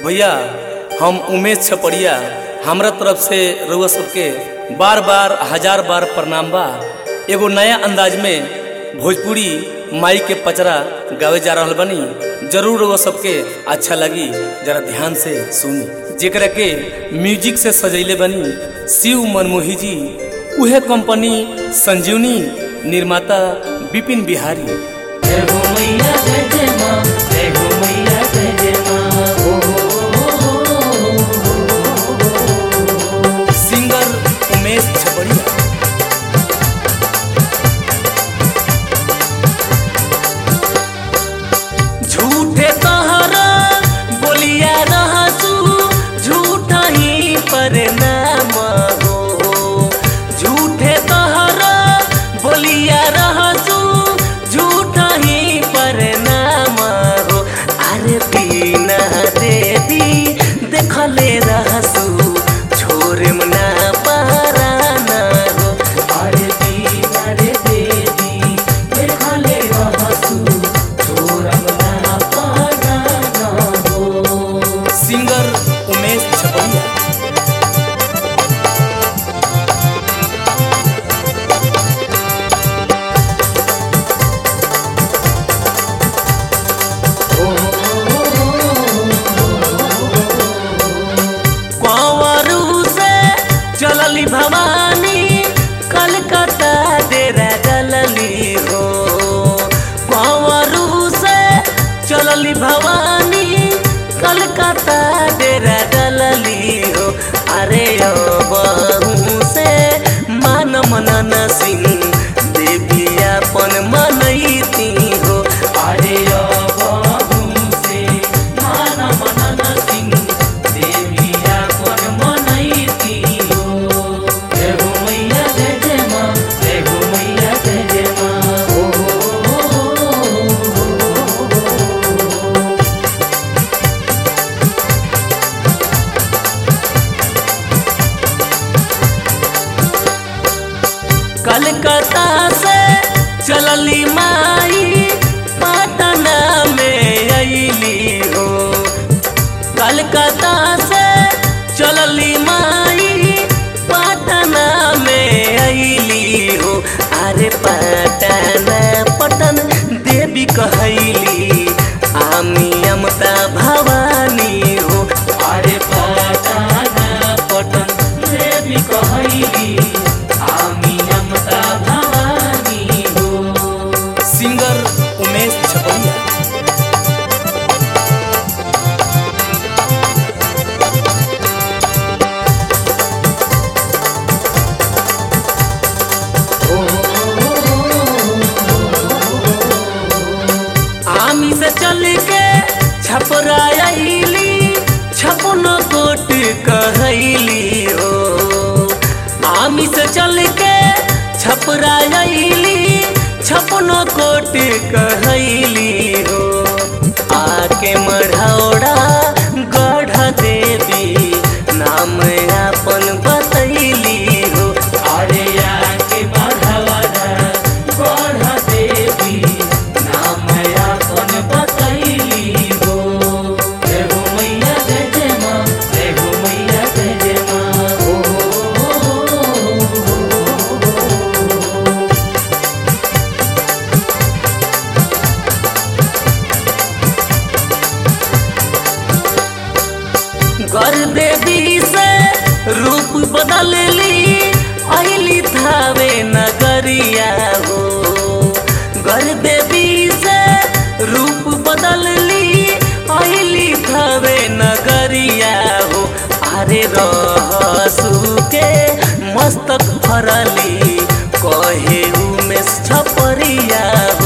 भैया हम उमेश छपड़िया हमरा तरफ से रउआ सबके बार बार हजार बार प्रणाम बा एगो नया अंदाज में भोजपुरी माई के पचरा गावे जा रहल बनी जरूर रउआ सबके अच्छा लगी जरा ध्यान से सुनी जेकरा के म्यूजिक से सजैले बनी शिव मनमोही जी उहे कंपनी संजीवनी निर्माता विपिन बिहारी जय हो मैया जय जय माँ जय हो मैया जय जय माँ ओ सिंगर उमेश छपड़िया झूठे तहरा बोलिया रहसू झूठा ही पर नाम हो झूठे तहरा बोलिया रहसू झूठा ही पर नाम हो अरे बिना देवी देखले रहसू छोरे मना पाराना हो अरे बिना रे देवी देखले रहसू छोरम ना पाराना हो सिंगर उमेश छपड़िया कंवरू से चलली भवानी कलकत्ता डेरा डलली हो कंवरू से चलली भवानी कलकत्ता डेरा डलली हो अरे ओ बहू से मान मनन सिंह देवी अपन मनैती हो अरे ओ बहू से मान मनन सिंह देवी अपन मनैती हो जय हो मैया जय जय माँ जय हो मैया जय जय माँ ओ हो हो हो हो कलकत्ता से चलली माई पटना में अली हो कलकत्ता से चलली माई पटना में अली हो अरे पटना पटन देवी कहली आमी अमता भवानी हो अरे पटना पटन देवी कहली आमी अमता भवानी हो सिंगर उमेश छपड़िया आमी से चल के छपराइली छपन कोट कहली हो आमी से चल के छपराइली छपन कोट कहली हो आके मढ़ौड़ा गढ़ देवी नाम अपन बतैली हो अरे आके मढ़ौड़ा गढ़ देवी नाम अपन बतैली हो जय हो मैया जय जय माँ जय हो मैया जय जय माँ ओ हो हो हो गर देवी से रूप बदल ली अली थावे नगरिया हो गर देवी से रूप बदल ली अली थावे नगरिया हो अरे रहसू के मस्तक भरली कहे उमेश छपरिया